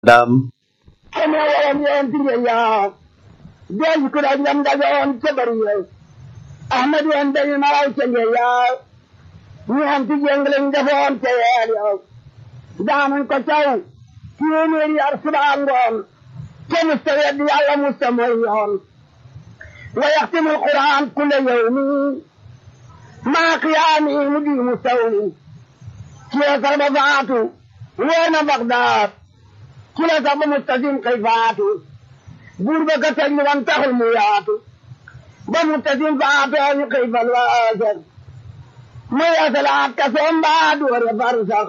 Dam kene wawan yon tinye ya Deji kuda nyam da yon cebari yo Ahmad yon dani maraw cenge ya Ni han ti jengling da fon te yo Daman ko chaw Tiyeneri arsubangon كمستوى دي على مستمعين ويختم القرآن كل يوم مع قيامه مدي مستوي كلا تربضات وين بغداد كلا تربض مستزين كيفات قربك تجي وانتهى الميات بمستزين فاتوني كيف الواسر ما يسلعك كسم بعد ورفرسخ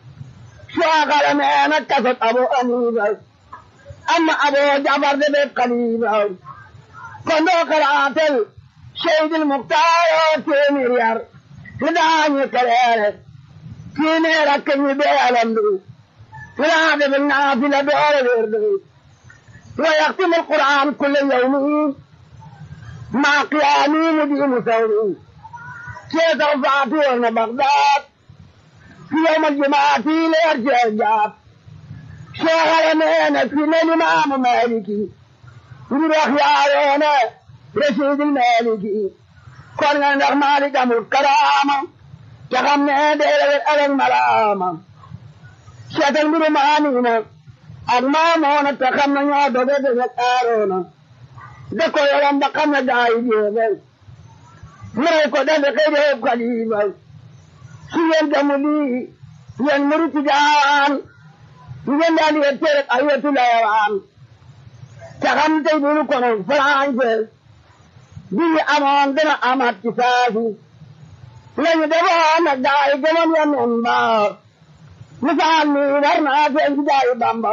شاغل مينك كسد أبو أنيبك amma abu jabar da bai kaliba kondo karatel shaidul muktaro teniriyar hidani karere kine rakkan yi bai alamdu hida da bin nafila dole verdu wa yaqtim alquran kull yawm ma qiyami mudi musawri ke tawfatu wa baghdad fi yawm aljumaati la yarja شغلنا في الإمام مالكي نروح يا أنا رشيد المالكي كنا نغمى لكم الكرامة تغمنا دير الألم ملامة شتن برمانينا أغمامونا تغمنا يا دوبة ذكارونا دكو يلم بقمنا داي جيبل مريكو دبقى جيب قليبا سيان جمولي ين مرتجان ngeen daal di leen tere ay wetu layawaan te xam tey bu ñu kono français bi ñu amoon dana amaat ci saasu lañu defoon nag gaa yi gëmoon ya noon ba misaal mi war naa feeñ ci gaa yi bamba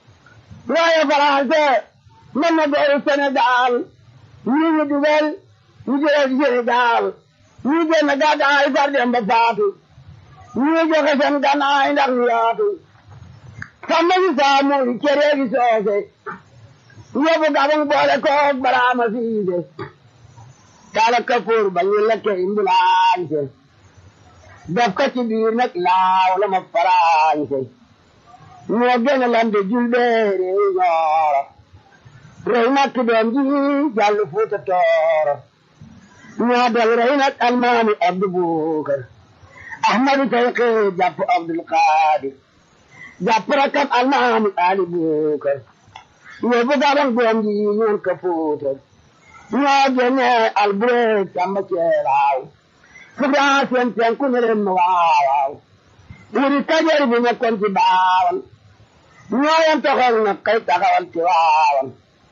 waaye français mën na dooru Sénégal ñi ñu dugal ñu jëlee ci Sénégal ñi génn gàddaay far dem ba faatu ñi joxe seen gannaay ndax ñu yaatu sama gi saamuri cere gi soose yóbbu gabang boole koog baraama siise kala kapoor ba ñu lekke imbulaañse def ko ci biir nag laaw la ma faraañse ñoo gën a lande julbeere ñooro rey nag ki doom ji jàll fuuta tooro ñoo del rey nag almaami abdu buukar ahmadu tayqi jàpp abdul qaadir jàpp rakam almaami ali buukar yóbbu gabang doom ji ñuul ka fuutar ñoo génne albureeg samba ceelaaw fugaa seen penku ne leen ma waawaaw wuri kajeer bi nekkoon ci baawan ñoo yem toxal na kay taxawal ci waawan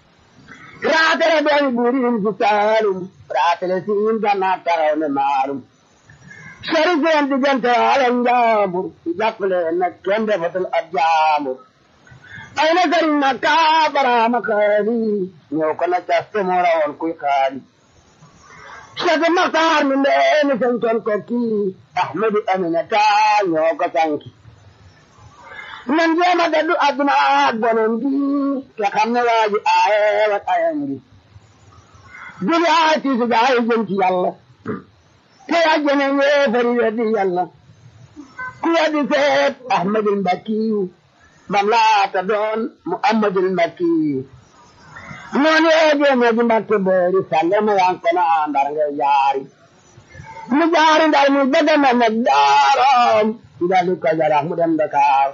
raatale doomi buuriin ci saalum raatale siin gannaa taxaw ne maalum sori seen diggante ala njaambur jàppale nag kenn defatul ab jaambur ay na sëriñ na kaabaraama xaali ñëw ko na caste moo rawoon kuy xaali Cheikh Maxtaar mi ndeeni santoon ko kii Ahmadu Aminata ñoo ko sanki nan jéema daddu adduna ak bonom gi te xam ne waa ji aaye wat ayam gi duli aay tiisu gaa yi jëm ci yàlla te àjjana yéefari weddi yàlla ku weddi seet ahmadul mbakkiyu bam laata doon muhammadul mbakkiyu noonu yee jéeme ji mbakke boori salle ma yan kono ndar ngay jaari mu jaari ndar mu bëgg na nag daaroom ndali ko jarax mu dem Dakar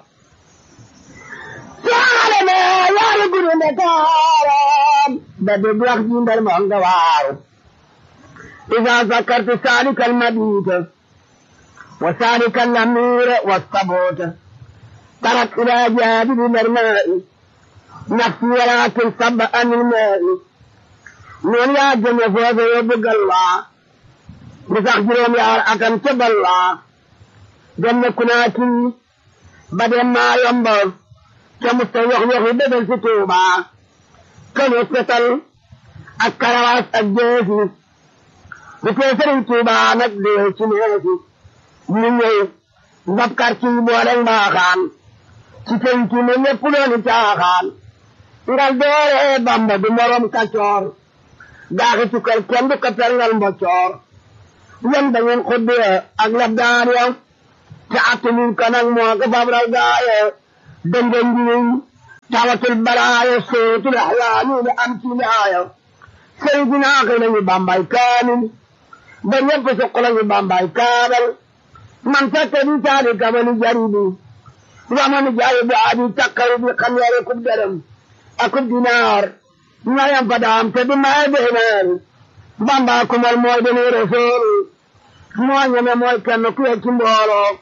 saale me yaari guru Dakaram ba de wax ji ndar mo nga waaru إذا ذكرت سالك المبيت وسالك الأمير والصبوت ترك إلى جانب الماء نفسي ولكن صب عن الماء من يا جنة فوز يبقى الله مسخجرهم يا أكن تب الله جنة كناتي بدل ما ينبغ كمستوى يخي بدل ستوبة كان يستطل الكرواس الجيسي bu fee sëriñ Tuuba nag dee ci neesi ñu ñëw ndabkar ci boole mbaaxaan ci penc mi lépp dooni caaxaan ngal doore Bamba du morom kacoor gaaxi tukkal kenn du ko perngal mboccoor yan da ngeen xuddee ak labdaan ya te attanuñ ko nag moo ko fab raw gaaye dënga njiñ tawatul balaaya sootul axlaani la am ci laaya sëriñ si naaka lañu bambay kaamil ba ñëpp suq lañu bambay kaabal man fekk di taali kabali jaribi wamani jaayi bu aadi takkaru bi xam yare kub dërëm akub dinaar ñayam fa daam te di may deenaar bamba kumal mooy deni rasul moo ñeme mooy kenn ku ci mbooloo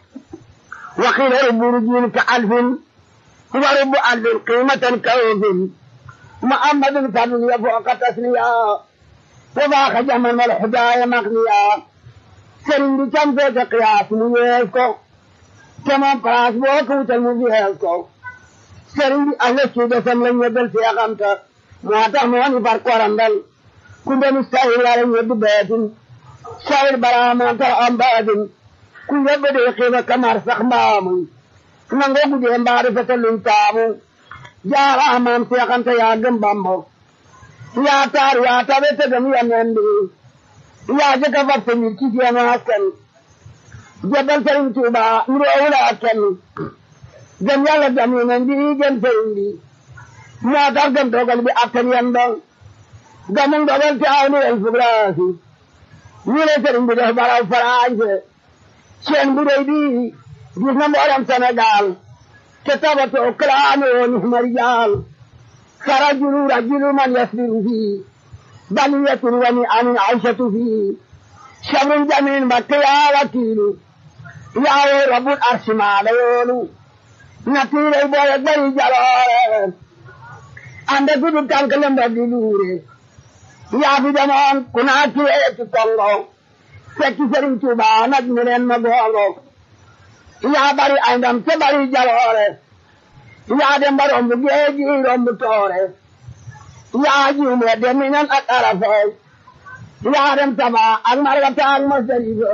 وقيل رب رجل كألف ورب ألف قيمة كوف محمد فضل يفوق تسليا وباق جمن الحدايا مغنيا سرين دي كم فيك قياس ميسكو كما قراس بوكو تلمزيهلكو سرين دي أهل السودة سملن يدل في أغمتا ما تحموني فرق ورندل كنت مستهل على يد بيت شاور براما ترعم بادن ku yabba da yake ba kamar sakmamu nan go guje mbari fetelin tamu jara amam te kanta ya gam bambo ya tar ya tabe te gam ya nende ya je ka fa te mi ki ya na hakan jabal tarin tuba nuro wala hakan gam ya la gam nan di gam tarin di ya tar gam dogal bi akan yanda gamun dogal ta awni el fugrasi ni le tarin bi da bara faraje seen bu rëy bi gis na mboolem Sénégal te tabatoo kalaame woon marijaal sara julu rajulu man yasbiru fii baliyatun wani anin aishatu fii sabrun jamin bakke yaa wakiilu yaawo rabbul arsi maala yoonu natiirey boye bari jaloore ande gudu tànk lemba di luure yaa fi demoon kunaa kiweeti kongo fekki sëriñ Tuuba nag ñu leen ma gooro yaa bari ay ndam te bari jaloore yaa dem ba romb géeji romb toore yaa jiw me dem minan ak arafa yaa dem taba ak margata ak masarifa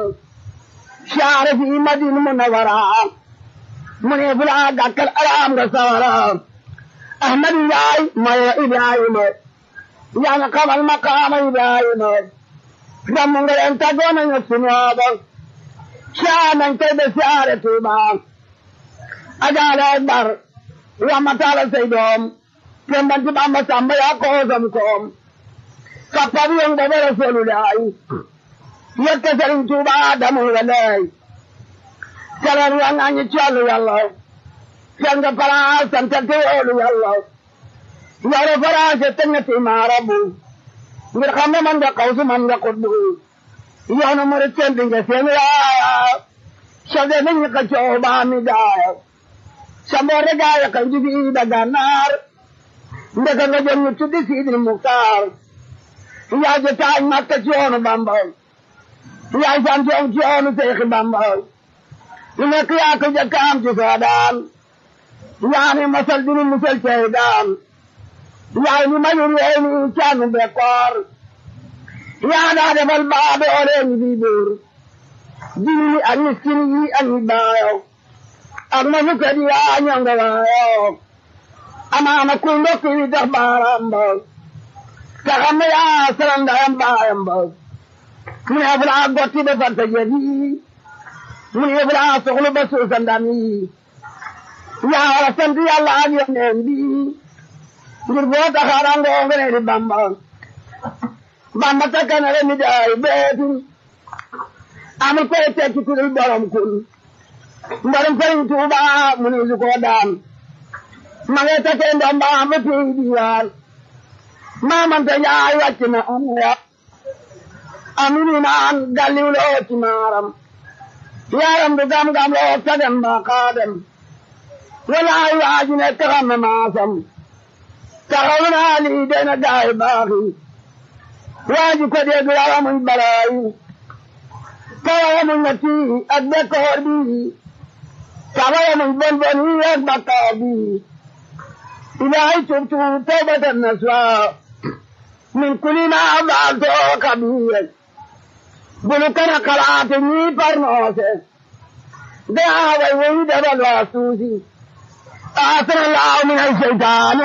saare fi madina munawara mu ne fula gàkkal alaam nga sawara ahmadu yaay mayo ibrahima yaa nga xamal maqaama ibrahima Rammu nga leen tàggoo nañu suñooba saa nañ koy ba siyaare Tuuba ajaale akbar ramataala say doom tembanti Bamba Samba yaa koosam koom kappab yong ba ba Rasulullaay yekka Sëriñ Tuuba damu nga lay salar wa nga ñi ci wàllu yàlla seen nga palaas santa te yoolu yàlla yore faraase te nga ti maarabu ngir xam ne man nga xawsu man nga xutbu yoonu mu rek seen dinga seen yaaya sode nañ ka coow baa mi daaya sa mboore gaaya kaw ji fii da gànnaar ndeka nga jëm ñu tuddi Sidil Muxtaar yaa je taaj makka ci yoonu Bamba yaa sant yoon ci yoonu Seexi Bamba lu nekk yaa ko jëkk am ci soodaan yaa ni masal dinu musal cey daan yaay ni mayur yee ni caanu bekkoor yaa daa defal baa doole ñi fi buur jiw ak miskin yi ak ñi baayo ak ma fukkat yaa ñonga waayo amaana kuy ndokk yi tax baaraam ba te xam ne yaa salam ndayam baayam ba mu ne fulaa gotti ba farta jëdi mu ne fulaa soxlu ba suusa ndam yi yaa war a sant yàlla ak yoneen bi ngir boo taxaarangoo nga ne di bamba bamba takkanare mi daay beetu amul koy tekki ku dul borom kun mbarum sëriñ tuuba mu ni su koo daan ma ngay takkee ndomba ba pii diwaan maamante njaay wàcc na am ya amini naan galliw loo ci maaram yaram du gam-gam loo sagam ba xaadem walaay waaju ne taxam na maasam taxaw naa lii dana gaay baaxi waaju ko dégg waramuñ balaayi tawayamuñ na tii ak bekkoor bi tawayamuñ bon bon yi ak bakkaar bi ilaahi tubtu tawbatan naswa min kulli ma baalto kabiir bulu kana kalaate ñii parnoose daa way woyi dabal waasuusi آثر الله من الشيطان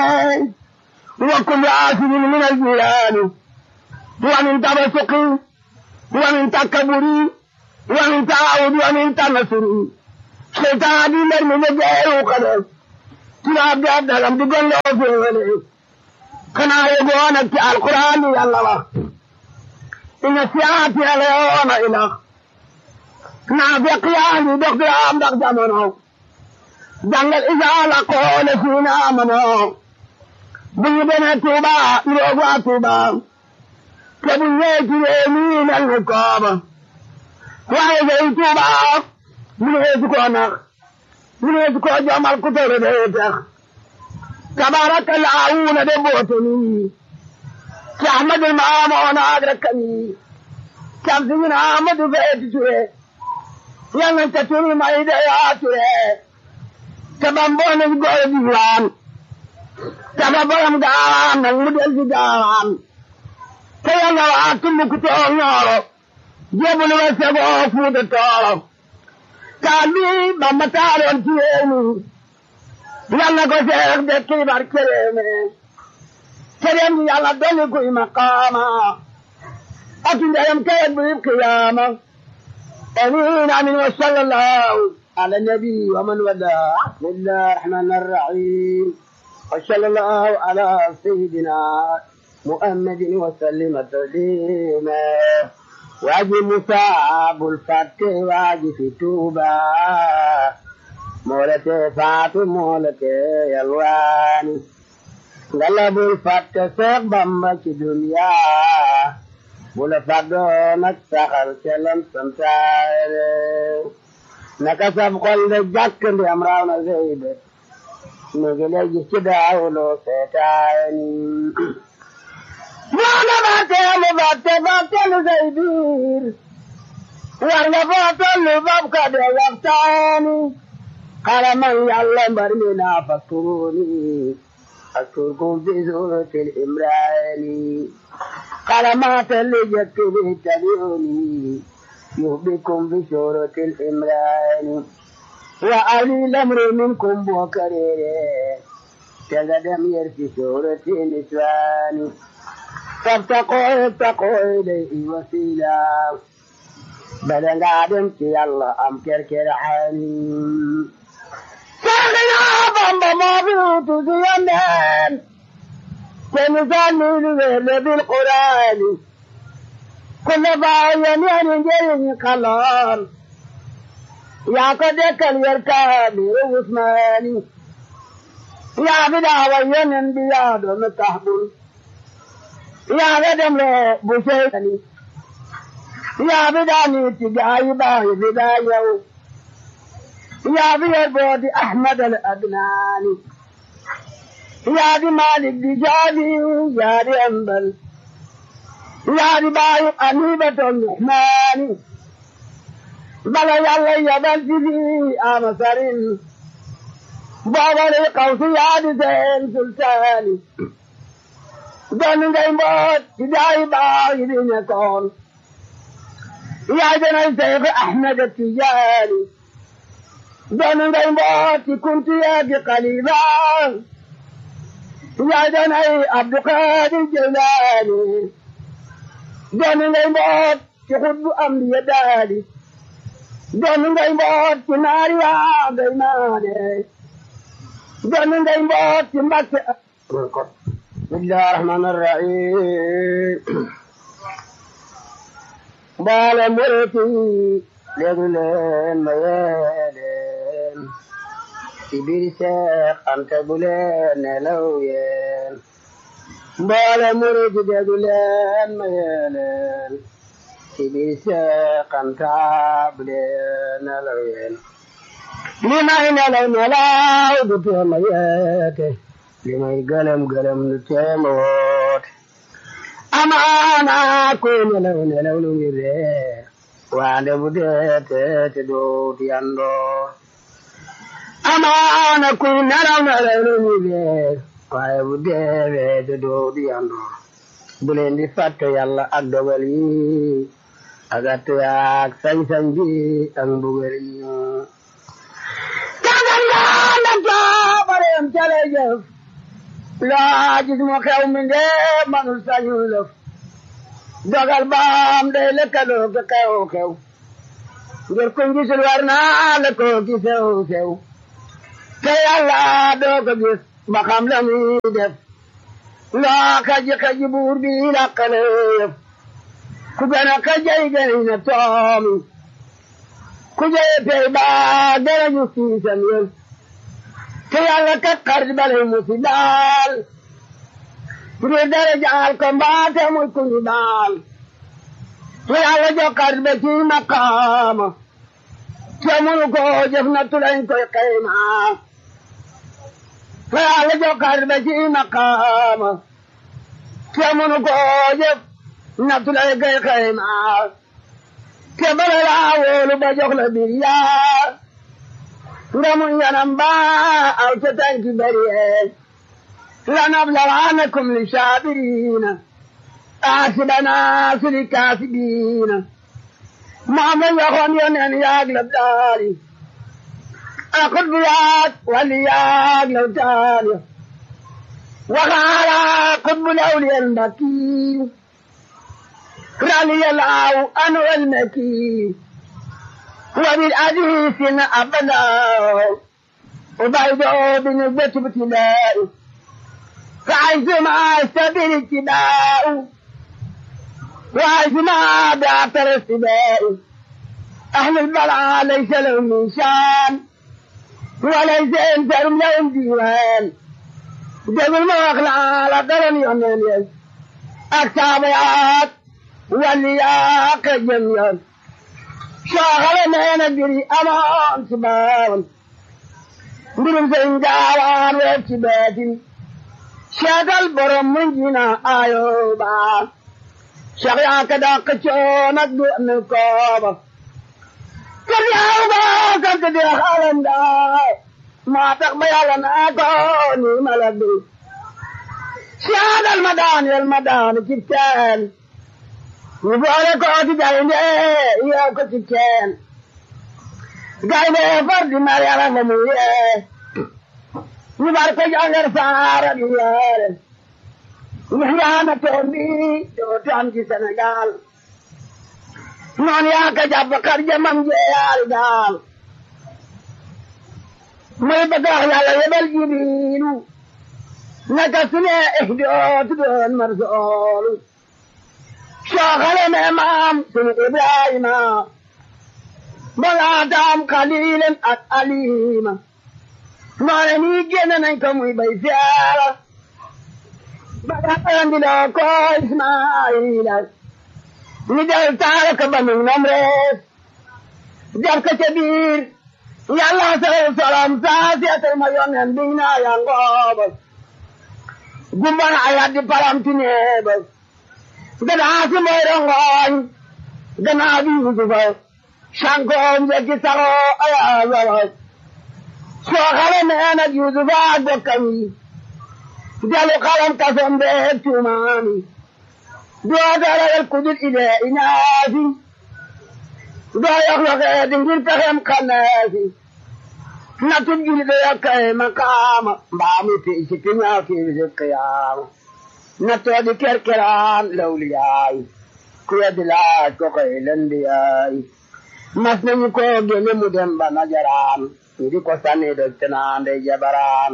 وكل آثر من الجيران ومن تبسق ومن تكبر ومن تعاود ومن تنصر شيطان من من جاء قدر tubaab bi ab dalam di golloo féewale xanaa yegoo nag ci alquran bi yàlla wax inna siyaati la yoona ilax naa fekk yaa ngi dox di am ndax jamono jàngal isaa la qoole siina amanoo bu ñu demee Tuuba ñu roog waa Tuuba te bu ñëwee ci réew mi mel ni kooba waaye day Tuuba mu ne su koo nax mu ne su koo jomal ku tere day tax tabaraka laawuna de boote nii ci Ahmadul Maamoona ak rakkam yi cam si ñu ne Ahmadu Feeti Ture yal nañ ca turi may de yaa Ture te bamboo nañ góor diiwaan te ba borom gaawaan nag mu del si gaawaan te yàlla waa Tumbukutoo Ñooro jébbalu wa segoo Fuuta Tooro taal bi Bamba taaloon ci réew mi yàlla ko seex de kiibar ci réew mi te dem di yàlla dolli kuy maqaama ak ndeyam kayet bu qiyaama amiin amiin wa sallallahu ala nabi wa man wala bismillahi rahmani rahim وصلى الله على سيدنا محمد وسلم تسليما واجي مصاب الفتح واجي في توبة مولتي فاتو مولتي يلواني قلب الفتح سيق بمبا في دنيا بولا فدو نكسخل سلم سمتاير نكسب قل جاك دي امراونا زيبت léegi léegi ci daawuloo seetaani waana ba teelu ba te ba teelu say biir war nga foo tollu bab ka de waxtaani xaraman yàlla mbar mi naa fakkuruni fakkurkum fi suratil imraani xarama telli jekki bi tabiuni yuhbikum fi suratil imraani wa ali lamru minkum bokarere tega dem yer fi surati niswani tabtaqo taqo ilayhi wasila bada nga dem ci yàlla am kerkere hani saxina bamba moo fi utu si yonneen te misaani lu wele bil qurani kulle baayen yani njeriñi kaloon yaa ko dekkal yer kaamiru usmaani yaa fi daawa yonen bi yaa doon taxbul yaa fi dem le bu seytani yaa fi daa niiti gaayi baayi fi daa yow yaa fi yer booti ahmad al adnaani yaa di malik di jaadi yaa di ambal yaa di baayi anibaton nuhmaani bala yàlla yabal ci fii amasarin boobale xawsi yaadi seen sultaani doon ngay mboot ci daayi baax yi di nekkoon yaay danay Seex Ahmed Tijaani doon ngay mboot ci kunti yaadi xalifa yaay danay Abdu Xaadir Jilaani doon ngay mboot ci xutbu ambiya daali doon ngay mboot ci naari yaa ngay maane doon ngay mboot ci mbàkke bismillahi rahmani rahim mbaale muriti léegi leen ma yee leen ci biir Seex Anta bu leen nelaw yeen mbaale muriti léegi leen ma yee leen ci biir Seex Anta bu leen nelaw yeen li may nelaw nelaw du tee ma yeete li may gëlëm gëlëm du tee ma woote amaana ko nelaw nelaw lu ngi ree waande bu dee te doot yandoo amaana ku nelaw nelaw lu ngi ree waaye bu dee te doot yandoo bu leen di fàtte yàlla ak dogal yi ak attu ak sañ-sañ bi ak mbugal yi kagal naa na jaabareem cale jëf laa gis mu xew mi nde manul sañu lëf dogal baam day lëkkaloo ka xew xew ngir kuñ gisul war naa la ko ki sew sew te yàlla doo ko gis ba xam la muy def loo kaji kaji buur bi lakkale yëf ku gën a kajay gën na toomi ku jëye pey baa gën a ñu siisam yëf te yàlla kat xarit balay mu si daal pour dara jaal ko mbaate muy ku ñu daal te yàlla jox xarit ba ci maqaama te munu ko jëf na tulañ koy xayma te yàlla jox xarit ba ci maqaama te munu ko jëf na tulañ koy xayma te bala laa wóolu ba jox la bir yaa nga mun yanam ba aw ca tànki bari لنبلغنكم للشابرين آسبنا سل كاسبين ما من يخون ينن يغلب داري أخذ بيات ولي يغلب داري وقال قطب الأولياء المكي رالي الله أنا المكي وبالحديث أبدا وبعده بنسبة ابتلائي فعزما سبيل اتباع وعزما بعثر السباء أهل البلعى ليس لهم من شان وليس انترم لهم ديوان جب المغلى على قرن يمين التابعات واللياق الجميل شاغل ما ندري أمان سباون برم سنجاوان واتباتي shagal borom mun jina ayo ba shagya ka da ka chona du ne ko ba kar ya ba ka ka da halan da ma ta ba ya na ko ni maladu shagal madan yal madan kitan ni bole ko ti da ne ya ko kitan gai ne fardi mariala mu ye ñu bar ko jangar saara di yeere ñu yaana toon bi dootu am ci Sénégal noon yaa ka jàpp kar jamam jeeyaari daal muy bëgg wax yàlla yebal jibiilu naka su ne ihdootu doon marsoolu sooxale me maam sunu Ibrahima balaataam xaliilen ak alima noone nii génn nañ ko muy bay siyaara ba andiloo ko Ismaayila ni del taara ko banu nam rees def ko ca biir yàlla sal salam saa seetal ma yonen biñ naa yangooba gumbana a yaddi palamti neeba gadaa si moy rongooñ ganaa bi yusufa sankoom jekki saxoo ayaasara soo xale nee na Yuusufa ak bokkam yi dalu xalam kasom beeg tuumaami doo darawel kudul idee inaasi doo yox yoxee di ngir pexem xannaasi natub juli do yokkay makaama mbaami ti si tiñaaw kiiri qiyaama nattoo di kerkeraan lawliyaay ku weddi laaj ko koy lendiyaay mas nañu ko gele mu dem ba najaraan ndi ko sanni do tenaande jabaraan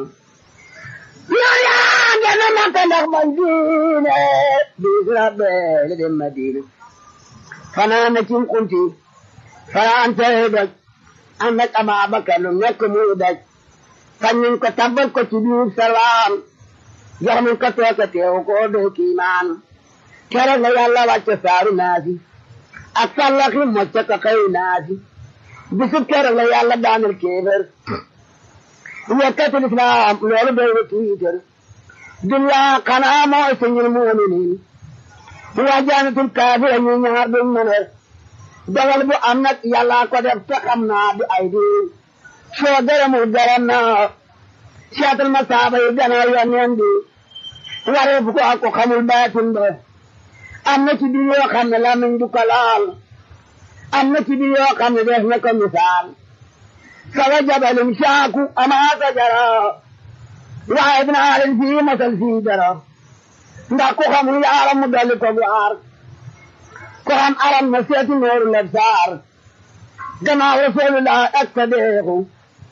yaya gana makka ndax man diine biis rabbeele dem madina fanaan na cim kunti fanaan tere doj ànd ak Ababakar lu nekk muy daj fañ nañ ko tabbal ko ci biir salaam jox nañ ko tooke teew ko doo kiimaan keroog la yàlla wàcce saaru naasi ak sallaxi mocce ko xëy naasi bisub keroog la yàlla daanal kéefër yekkatul islaam loolu doy na tiitar dunya xanaa mooy sañul muuminiin waa jaanatul kaafira ñu ñaar duñ mëne dogal bu am nag yàlla ko def te xam naa du ay di soo gërëmul gërëm naa seetal ma saaba yi gannaaw yoneen bi waree bu ko ak ko xamul baatin ba am na ci biir yoo xam ne lamiñ du ko laal am na ci biir yoo xam ne def na ko misaal sawa jabalum saaku amaa sajara waaye dinaa leen fii masal fii dara ndax ku xamul yaaram mu dolli ko bu aar ko xam aram na seeti nooru leb saar gannaaw rasulullah ak sadeexu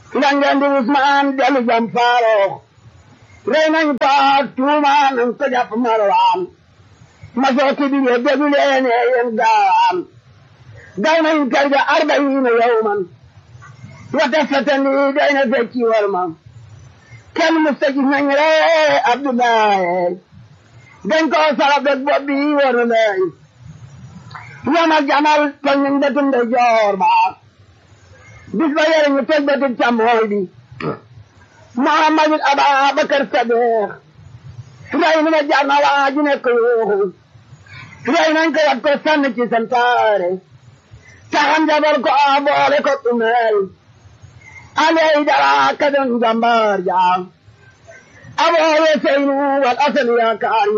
langeen di Usmaan dellu jam Faaruq rey nañ ko tuumaan nañ ko jàpp Marwaan ma sooti bi ye déglu leen yéen gaawaan gaw nañ kër ga arbayiina yawman wata satani doy na fecci war ma kenn musta gis nañ ree Abdoulaye dañ ko sarab rek bopp bi war na lay yom ak jamal tol nañ bëtum de joor ba bis ba yore ñu teg bëtum càmmooy bi Muhammadul Ababakar Sadiq rey na ma jar na waa ji nekk yuuxu rey nañ ko wat ko sànn ci santaare taxam jabal ko a boole ko umeel aley dara ka doon jàmbaar jaam abooye seynu wal asal yaakaari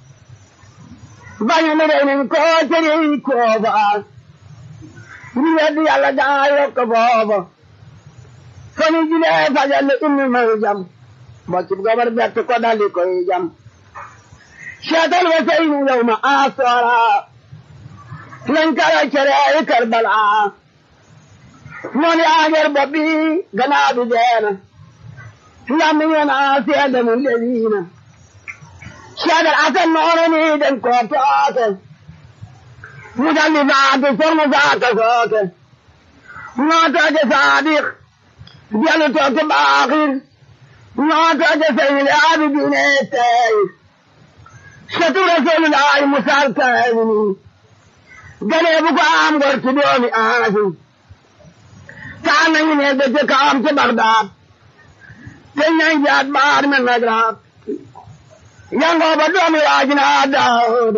bañu mi rey nañ ko tëri kooba ñu weddi yàlla daa yokk booba fani julee fajal inni may jam boccib gobar bett ko daldi koy jam seetal wa seynu yow ma asoora lañ kara cere karbala noon yaager bopp bi gannaaw bi deena lammi ñena seede mu leliina seedal asan noonu ni den ko tooke mu daldi faatu formu faaka sooke noo tooke saadiq jelu tooke baaxir noo tooke seydil aabidiine tey satu rasuulullaahi musaal kaamini galee bu ko am gor ci doomi aasim taan nañu ne da ca kawam ci Bagdaad te ñañ jaat baar men nagraat yangoo ba doomi waajina Daawuda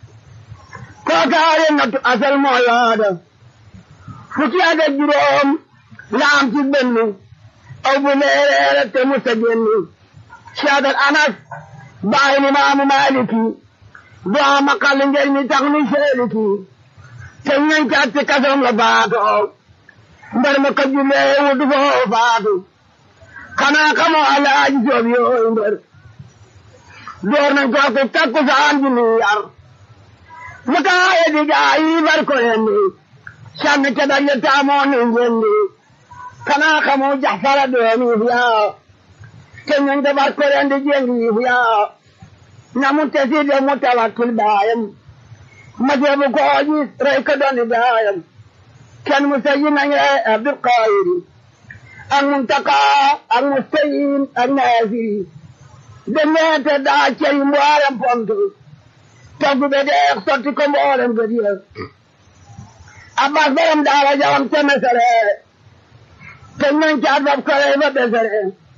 kookaare nattu asal moo yaada fukki at ak juróom laam ci benn aw bu leereere te musa génni Seydal Anas baay ni maamu Maaliki doo ma xal ngel mi tax ni seeliki te ñañ caat ci kasoom la baatoo mbar ma ko jullee wutu foo faatu xanaa xamoo alaaji joob yooyu mbër door nañ ko ko takku saan ji ni yar mu taaye di gaa yi bar ko yendi sànni ca daje taamoo ni njendi xanaa xamoo jaxfara doomi yaa te ñañ de bar ko yendi jengi yaa na mu tesi de mu tawakkil baayam ma jeebu ko gis rey ko doni baayam kenn mu sayi nañu Abdul Qadir ak Muntaka ak Mustayin ak Naasiri demete daa ceri mboolem pontu togg be deex sotti ko mboolem gëdiya Abbas borom daara jawam te mesere te nañ caat bab kore ba besere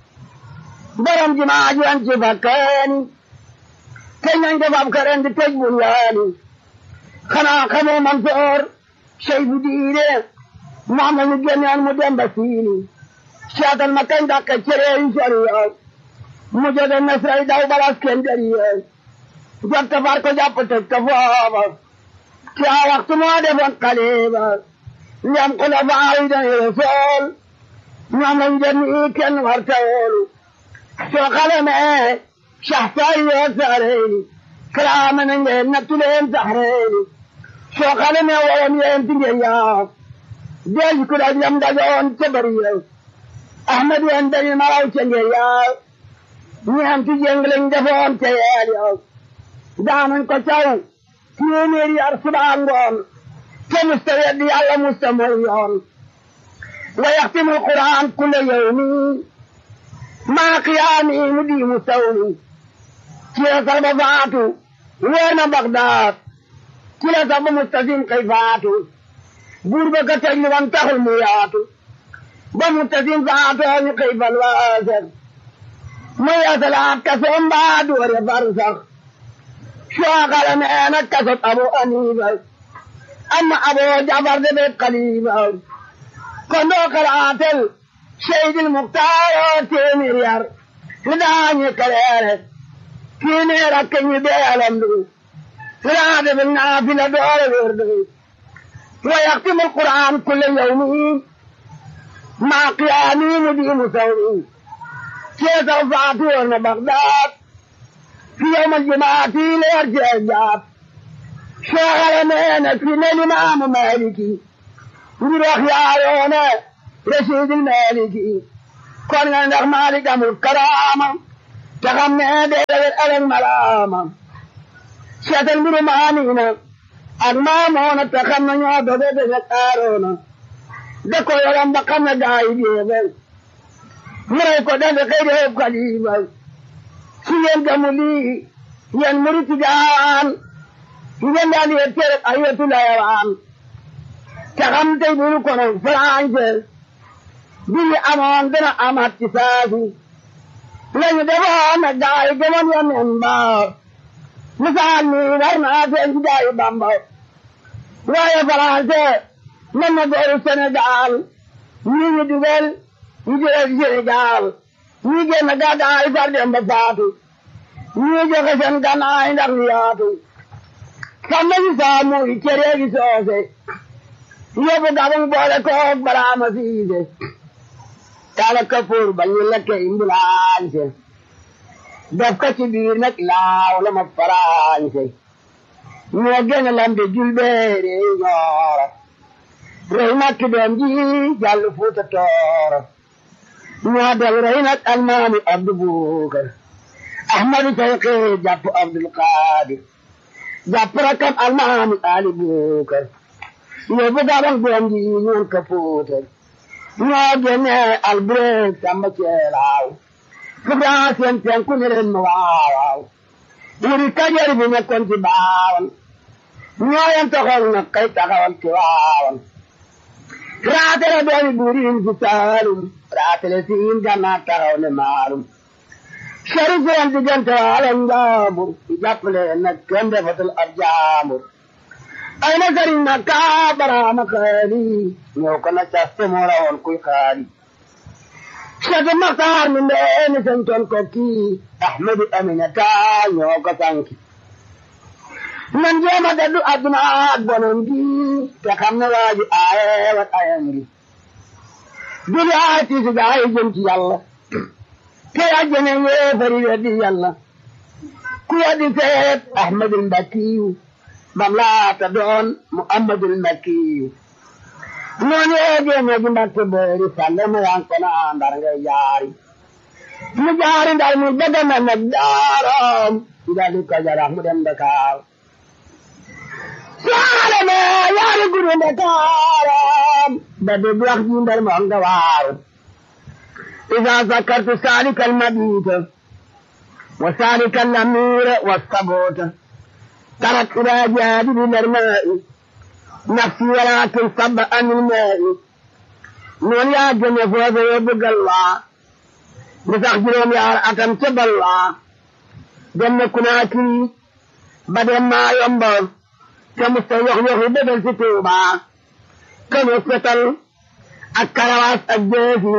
borom jimaa juwan ci fakkaani te nañ ko bab kore ndi tëj bunyaani xanaa xamoo Mansoor sey bu diine moom lañu génneen mu dem ba siini seetal ma kañ dàq cere yi sori yoon mu jóge nasray daw balas kenn dari yoon jot ka far ko jàpp tëj ko foofa ci a waxtu moo defoon xaliba ndem ko la faayi dañu resool ñoom lañu dem ni kenn war ta woolu soo xalamee saxsaay yoo saareeni kalaama na ngeen nattu leen saxreeni soo xalamee woon yeen ti ngeen yaa deej ku daj lam dajoon ca bari yow ahmad yeen dañu maraw ca ngeen yaa ñeenti jéng lañ defoon ca yeel yow daanañ ko caw téeméeri yar subaa ngoon te musta weddi yàlla musta mooy yoon wa yaxtimu alquran kulla yawmi maa qiyaami mu di mu sawmi ci la sax ba faatu weer na Bagdaad ci la sax ba mustasim kay faatu buur ba ka teg li wan taxul mu yaatu ba mustasim faatoo ñu kay fal waaser mu yasalaat kasoom mbaa doore far sax sooxala neena kasot abu anifa amma abu jafar de be xalifa kon doo xalaatel seydil muxtaaro téeméer yar li daañu kaleere téeméer ak ñu bee alamdu li daa defe naafila doore wérdu wa yaxtimu alquran kulle yawmi maa qiyaami mu diimu sawmi keesaw faatu woon na Bagdaad في يوم الجمعة ليرجع الجاب شغل مينا في الإمام مالكي نروح يا عيونا رشيد المالكي kon nga ndax Maalik amul karaama te xam ne deewet ëllëg malaama seetal mbiru maamina ak maamoona te xam ne ñoo doge dege aaroona da ko yoram ba xam ne gaa yi jeebal mu rey ko dafe xëy deeb xalifa si yéen gamu lii yéen muriti gaan ngeen daan yéen tere ay wetu layawaan te xam tey buru kono français bi ñu amoon dana amaat ci saasi lañu defoon na gaa yi gëmoon ya nen ba misaal mi war naa seen ci gaa yi bamba waaye français mën na gooru Sénégal ñii ñu dugal ñu jëlee Sénégal ñii génn gàddaay far dem ba faatu ñii joxe seen gannaay ndax ñu yaatu xam nañu saamu yi cere gi soose yóbbu gabang boole koog baraama siise tala kapoor ba ñu lekke imbulaañse def ko ci biir nag laaw la ma faraañse ñoo gën a lambe julbeere ñooro rey nag doom ji jàll fuuta tooro ñoo del rey nag almaami abdu buukar ahmadu sayqi jàpp abdul qaadir jàpp rakam almaami ali buukar yóbbu gabang doom ji ñoon ka fuutar ñoo génne albureeg samba ceelaaw fugaa seen penku ne leen ma waawaaw wuri kajoor bi nekkoon ci baawan ñoo yem taxoon na kay taxawal ci waawan raatale doomi buuriin ci saalum raatale siin gannaa taxaw ne maalum seri seen diggante waale njaambur jàppale nag kenn defatul ab jaambur ay na sëriñ na kaa baraama xaali ñëw ko na caste moo rawoon kuy xaali Cheikh Maxtaar mi ndeeni santoon ko kii Ahmadu Aminata ñoo ko sanki nan jéema daddu adduna ak bonon gi te xam ne waaji aaye wat ayam gi dudi aay tiisi gaa yi jëm ci yàlla te yàjjene yéefari weddi yàlla ku weddi seet Ahmadul Mbakiyu bam laata doon Muhammadul Mbakiyu noonu yeegee ñegi mbakke boori salle mu yanko na ndar ngay jaari mu jaari ndar mu bëgg na nag daaram ndali ko jarax mu dem Dakar saale me yaari guru Dakaram ba dégg wax ji ndar mo nga waaru إذا ذكرت سالك المبيت وسالك الأمير والصبوت ترك إلى جانب الماء نفسي ولكن صب عن الماء نون يا جنة فوز يبقى الله بتخجلهم يا أتم تب الله جنة كناكي بدل ما ينبغ كمستيح يخي بدل ستوبا كم يستل الكرواس الجيسي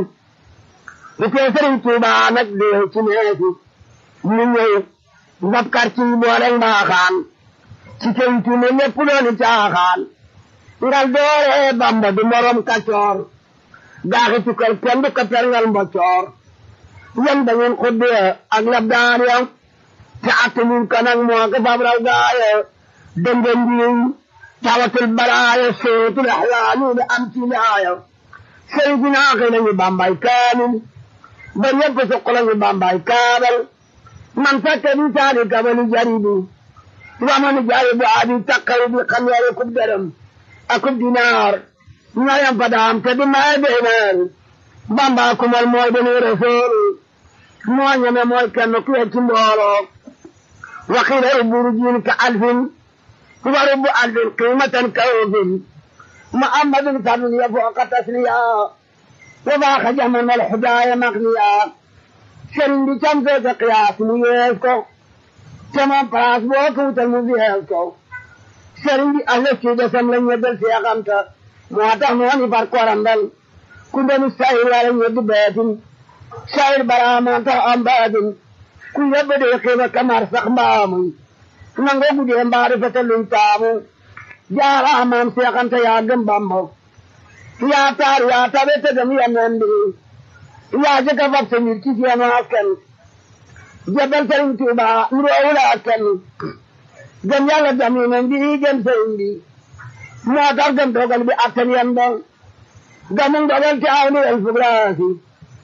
بتسرين توبا نقديه تنهيسي من يو نبكر تي بولن باخان تكين تنهي نپلوني تاخان ngal doore bamba du morom kacoor gaaxi tukal kenn du ko perngal mbocoor yan da ngeen xudde ak labdaan ya te attanuñ ko nag moo ko fab raw gaaye dënga ndiiñ tawatul baraaya sootul axlaani da am ci laaya sëy dinaa xëy nañu bambay kaamil ba ñëpp suq lañu bambay kaabal man fekke bi saali kabali jaribi wamani jaribu abi takkari bi xam yare kub dërëm akub dinaar ñayam fadaam te di may beenaan bamba kumal mooy dani rasool moo ñeme mooy kenn ku ci mbooloo waxiila rubburu jiin ka alfin wa rubbu alfin qiimatan ka ofin muhammadun fadun ya fooqa tasniya wa baaxa jaman al xudaaya maqniya sëriñ bi cam feete qiyaas mu yees ko te moom place boo ko wutal mu yees ko sëriñ bi ahla ci desam la ñeddal seexanta moo tax mu wani far korandal ku deni sayir wala ñeddi beetin sayir baraama tax am baatin ku yebbe de xiiba kamar sax mbaamuy nangoo gudee mbaari fete luñ taamu jaaraamaam seexanta yaa gëm bambo yaa taar yaa tabe te dem yenen bi yaa jëkka fab sa mbir ci seenu askan jebal sëriñ Tuuba nuroowula askan gëm yàlla gëm yeneen bi gëm sëriñ bi moo tax gëm dogal bi attan yan ba gëmu dogal te aw ni el fugraasi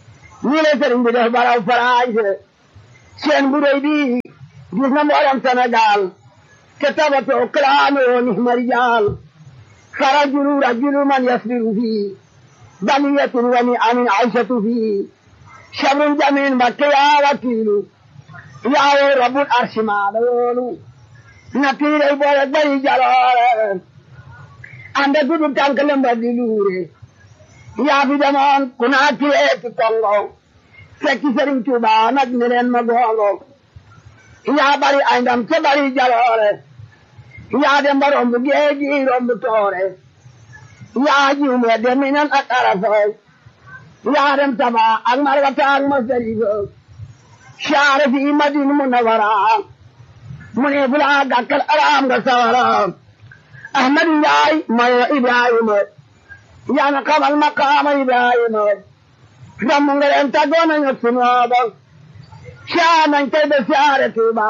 nii la sëriñ bi def baraw faraanse seen bu rëy bi gis na mboolem Sénégal te tabatoo kalaanoo ni marijaal farajulu rajulu man yasbiru fii baliyatun wa ni amin aysatu fii sabrun jamin mbakke yaa wakiilu yaawoo rabbul arsi maa la yoolu na tiiray boole bari jaloore ande gudu tànk lemba di luure yaa fi demoon ku naa kiree ci Kongo fekki Sëriñ Tuuba nag ne leen ma gongo yaa bari ay ndam te bari jaloore yaa dem ba romb géeji romb toore yaa jiw me dem minan ak arafa yaa dem taba ak marwata ak masarifa saare fi madin munawara mu ne fulaa gàkkal araam nga sawara ahmadu njaay mayo ibrahima yaa na xamal maqaama ibrahima damm nga leen tàggoo nañu sunooba saa nañ tey ba saare tuuba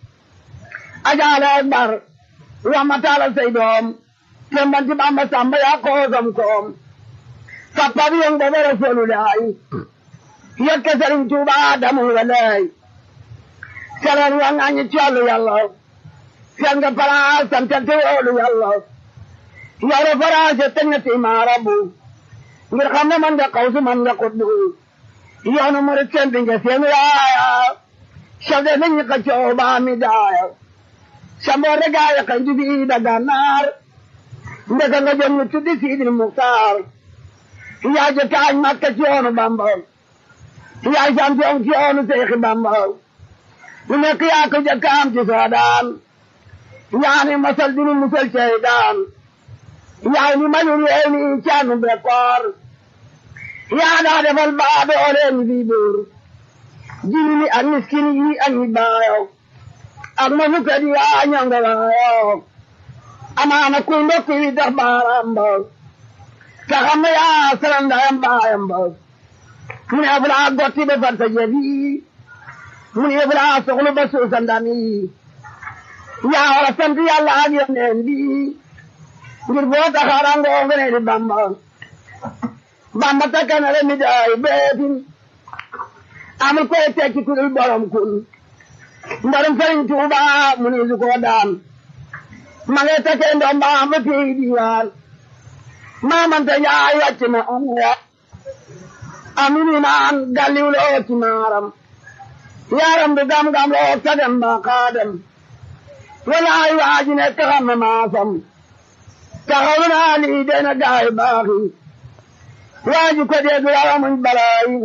ajaale akbar ramataala say doom tembanti bamba samba yaa koosam koom sappa bi yong bobo rasulullahi yokke sëriñ tuuba damu nga lay seren wa ngañi ci wàllu yàlla seen nga palaas santante woolu yàlla yow de faraase teg na ci maarabu ngir xam ne man nga xawsu man nga xuddu yoonu murit seen bi nga seen yaaya chef de nañu ka coow baa mi daaya samboor de gaaya kan jubi da gànnaar ndeka nga jëm ñu tuddi siidil muxtaar yaa je taañ makka ci yoonu bamba yaa champion ci yoonu seexi bamba lu nekk yaa ko jëkkaam ci soodaan yaa ni masal dinu musal cey daan yaa ni manul yee ni caanu bekkoor yaa daa defal baa dooleen bi buur jini ni ak miskin yi ak ñi baayo ak ma fukkat yi yaa ñonga waayo amaana kuy mbokk yi tax baaraam ba te xam ne yaa salam ndayam baayam ba mu ne fu laa gotti ba far sa jëf yi mu ne fu laa soxlu ba suusa ndam yi yaa war a sant yàlla ak yoneen bi ngir boo taxaarangoo nga ne di bamba bamba takkanale mi daay beetin amul koy tekki ku dul borom kun mbarum sëriñ tuuba mu ne su ko daan ma ngay takkee ndoom baam ba tey diwaan maamante yaay wàcc na am ya amini naan galliwloo ci maaram yaaram du gam-gam loo tagem ba xaadem walaay waaji ne taxam na maasam taxawu naa lii dena gaay baaxi waaji ko dégg wara muñ balaayi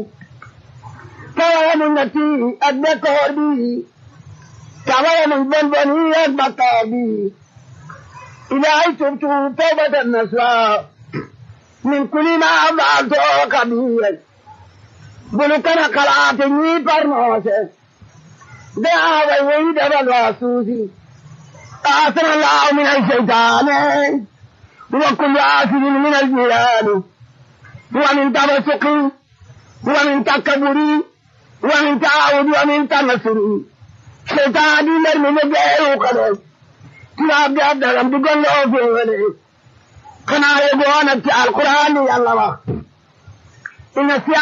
te wara muñ na tii ak bekkoor bi te wara muñ bon bon yi ak bakkaar bi ilaahi tubtu tawbatan nasuha min kulli ma faaltu kabiir bulu kana kalaate ñii parnoose de aaway woyi dabal waa suusi آثر الله من الشيطان وكل آثر من الجيران ومن تبسق ومن تكبر ومن تعاود ومن تنصر شيطان دي من جاي وقدر كلاب دي أبدا بقول له في ولي كنا يقولون القرآن يا الله إن السياق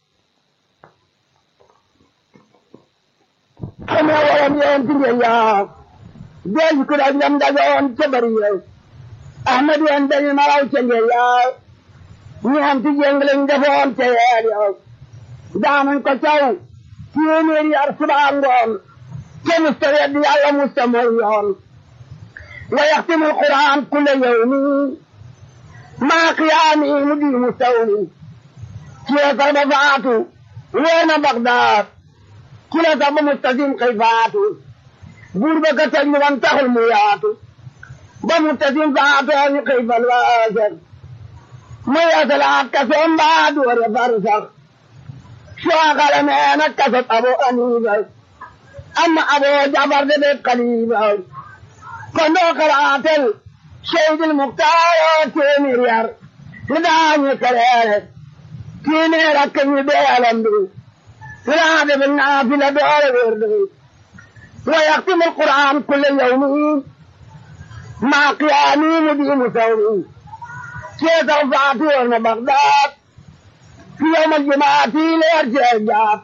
كما ولم ينتهي يا del ku da jam da gon ce bari yo ahmadu an da ni maraw ce nge ya ni am ti jenglen da fon ce ya yo da man ko taw ki ni ri arsba ngon ke mustawi di alla mustamir yon wa yahtimu alquran kull yawmi ma qiyami mudi mustawli ki ta da faatu wena bagdad kila ta mustazim kayfatu buur ba ka teg ñu wan taxul mu yaatu ba mu tasim faatoo ñu xëy fal waasar mu yasalaat kasoom mbaa doore far sax suwaxale meena kasot abo aniiba amma abo jabar de ɓe kaliiba kon ɗo kalaatel seydil muktaaro téeméer yar li daañu kereere téeméer ak ñu beelambi li daa defe naafila doore wérde ويختم القرآن كل يوم مع قيامي مدين ثوري كيف رفعت ورن بغداد في يوم الجمعة في الارجاء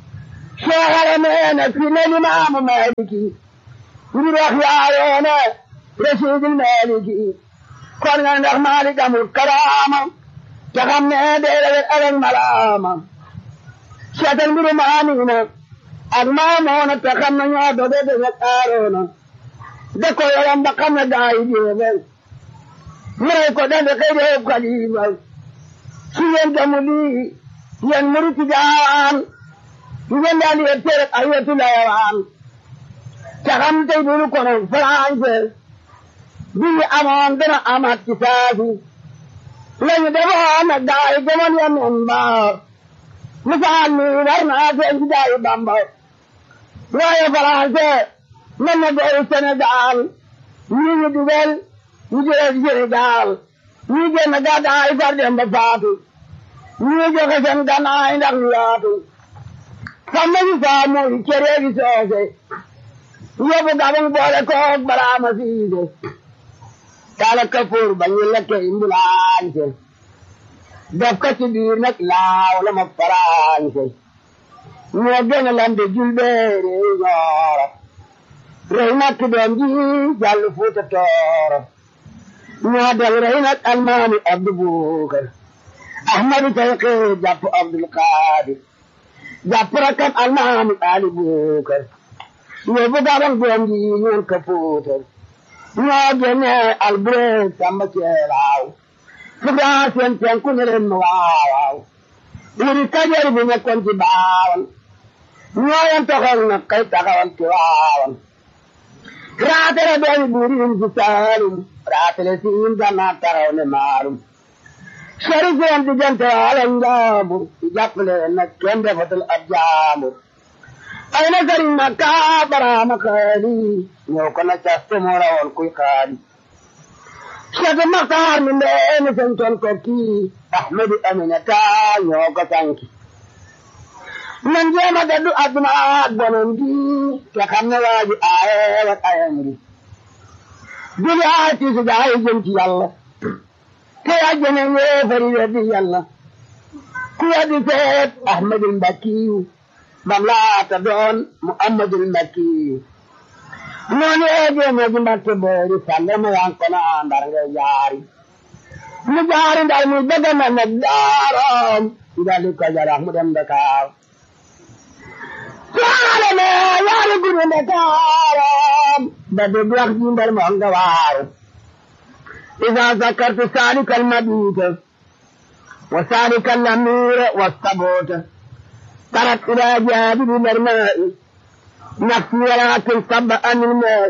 شغل مينا في الإمام مالكي نروح يا رشيد المالكي كنا نروح مالك أمر الكرامة تغمنا دير الألم ملامة شتل برمانينا أغمامونا تغمنا يا بدد يتارونا دكو يلم بقمنا داي جيبل مريكو دند قيده قليبل سيين دمولي ين مريك جان ين دالي يترك أيوة الأيوان تغم تيبولو كنا فرانسل بي أمان دنا أمات كتابي lañu defoon nag daay gëmoon ya men ba misaal mi war naa seen ci daayi bamba waaye français mën na dooru Sénégal ñii ñu dugal ñu jëlee ci Sénégal ñii génn gàddaay far dem ba faatu ñii joxe seen gannaay ndax ñu yaatu xam nañu saa muy cëree gi soose yóbbu gabang boole koog baraama siise kala kapoor ba ñu lekke imbulaañse def ko ci biir nag laaw la ma faraañse ñoo gën a lambe julbeere ñooro rey nag doom ji jàll fuuta tooro ñoo del rey nag almaami abdu buukar ahmadu tayqi jàpp abdul qaadir jàpp rakam almaami ali buukar yóbbu gabang doom ji ñoon ka fuutar ñoo génne albureeg samba ceelaaw fugaa seen penku ne leen ma waawaaw wuri kajoor bi nekkoon ci baawan ñoo yen toxal na kay taxawal ci waawan raatale doomi buuriin ci saalum raatale siin gannaa taxaw ne maalum sori seen diggante waala njaambur ci jàppale nag kenn defatul ab jaambur ay na sëriñ ma kaa baraama xaali ñëw ko na caste moo rawoon kuy xaali Cheikh Maxtaar mi ndeeni santoon ko kii Ahmadu Aminata ñoo ko sanki nan jéema daddu adduna ak bonon gi te xam ne waaji aaye wat ayam ri jóge aay tiisu gaay jëm ci yàlla te àjjana yéefari weddi yàlla ku weddi seet Ahmadul Mbakkiyu bam laata doon Muhammadul Mbakkiyu noonu eegee na ji mbatte boori sàlle ma yan kono ndar nga jaari mu jaari ndar mu bëgg na nag daaroom ndali ko jarax mu dem Dakar saale me yaari guru Dakaram ba dégg wax ji ndar moo nga waaru إذا ذكرت سالك المبيت وسالك الأمير والثبوت ترك إلى جانب الماء نفسي ولكن صب عن الماء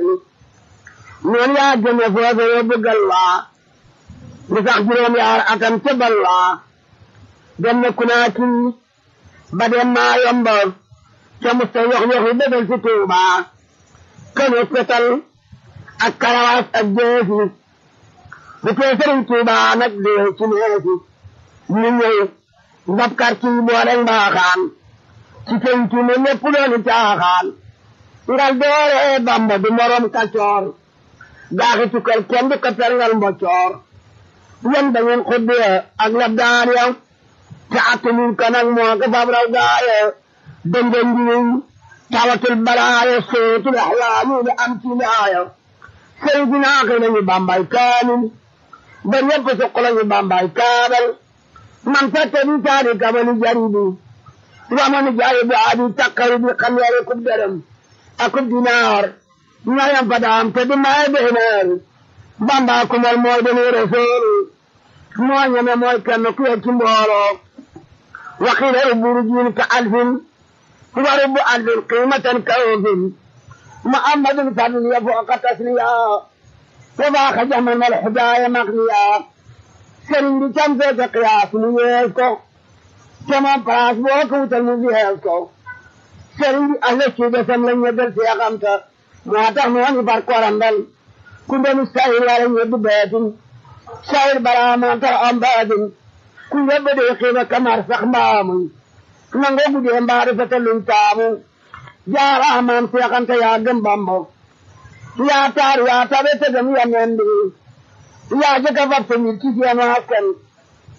من يا جنة فوز يبقى الله لتخجرهم يا أكم تب الله جنة كناكي بدل ما ينبغ كمستويخ يخي بدل ستوبة كانوا ستل الكرواس الجيسي bu tee sëriñ Tuuba nag dee ci neesi ñu ñëw ndab quartier yi boole mbaaxaan ci penc mi lépp dooni caaxaan ngal doore Bamba du morom kacoor daaxi tukkal kenn du ko perngal mboccoor yan da ngeen xuddee ak lab daan ya te attanuñ ko nag moo ko fab raw gaaye dënga njiwiñ tawatul balaaye sootul axlaamu da am ci laaya sëriñ bi naaxi nañu Bambay kaamil ba ñëpp suq lañu bambay kaabal man fette bi taari kamani jaribi wamani jaribi adi takkari bi xam yare kub dërëm akub dinaar ñayam fadaam te di maye beenaar bamba kumal mooy dani rasoolu moo ñeme mooy kenn ku yegg ci mbooloo waxiila rubburu jiin ka alfin wa rubbu alfin qiimatan ka ofin muhammadun fadl ya fooqa tasniya وباخ جمن الحجاية مغنيا سرين دي كم في قياس ميزكو كما براس بوكو تلمزيهزكو سرين دي أهل الشيدة سملن يدل في أغمتا مواتح مواني باركو رندل كنت مستعير ولن يد بيت شاير براما تر أمباد كنت يبدو يقيم كمار سخمام نانغو بدي مبارفة لنتامو جا رحمان في أغمتا يا جنبامو ya taru ya tabe ta gami ya nende ya ji gaba ta milki ya na hakan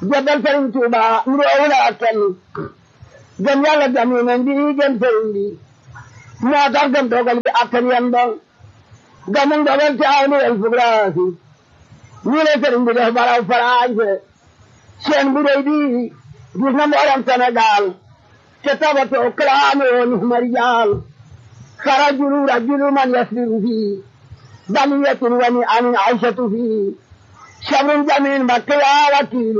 jabal sëriñ Tuuba nuroowul ak kenn gëm yàlla gëm yonent bi gëm sëriñ bi moo tax gëm dogal bi attan yan ba gëmu dogal ci aw niwel fugraasi nii la sëriñ bi def baraw faraanse seen bu rëy bi gis na mboolem Sénégal te tabatoo kalaame woon marijaal فرجل رجل من يسبر فيه بلية ونعم عيشة فيه شبر جميل بكيا وكيل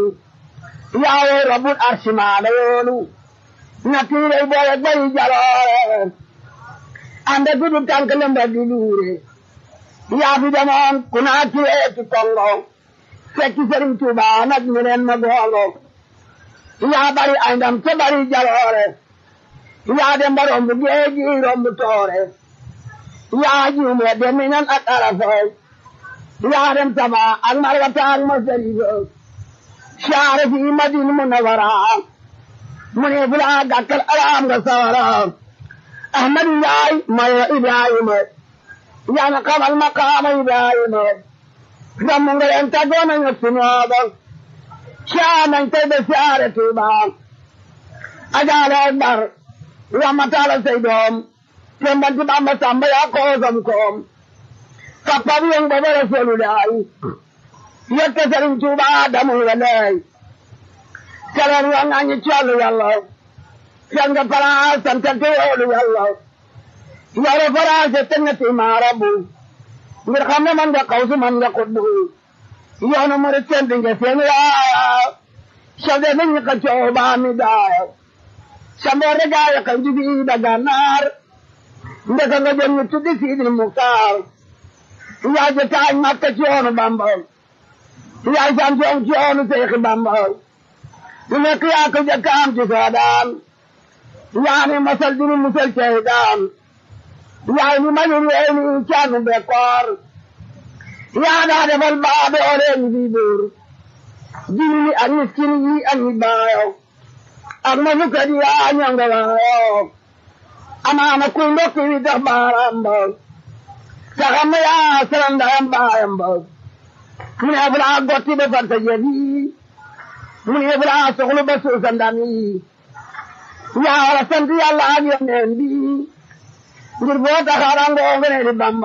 يا رب العرش ما ليولو نكيل إبوة بي جلال عند كل تنكلم بدلوري يا في زمان كنا كيت كونغو فكي سرين توبا نجمرين مغولو يا بري عندم تبري جلال yaa dem ba romb géeji romb toore yaa juume dem minan ak arafay yaa dem taba ak margata ak masarifa saare fi madin munawara mu ne bula gàkkal alaam nga sawara ahmad yaay mayo ibrahima yaa na xamal maqaama ibrahima damu nga leen taggoona ñu sunooba saa nañ tey ba saare tuuba ajaale akbar ramatala say doom tembanti bamba samba ya koosam koom kappabu yong baba rasulullahi yette sëriñ tuuba adamu nga lay seren wa ngañi collu yàlla sen nga palaas santante yoolu yàlla yore faraase tengati maarabu ngir xam ne man nga kawsu man nga kuddu yoonu murit sendi nga seen yaaya chef de nañi ka cooba mi daaya samboore gaaya kan jubi da gannaar ndeka nga jëm ñu tuddi siidil muktaar yaay ja taañ makka ci yoonu bamba yaay sam coom ci yoonu seexi bamba lu nekk yaa ko jëkkaam ci soodaan yaani masal dinu musal cey daan yaay ni mañul weeni caanu bekkoor yaa daa defal baabe oleeni fii buur jini ni ak miskin yi ak ñi baayo ak ma fukkat yaa ñonga waayo amaana kuy mbokk wi tax baaraam ba taxam na yaa salam ndayam baayam ba mu ne bu laa gotti ba fanta jëf yi mu ne bu laa soxlu ba suusa ndam yi yaa war a sant yàlla ak yoneen bi ngir boo taxaarangoo nga ne di bamba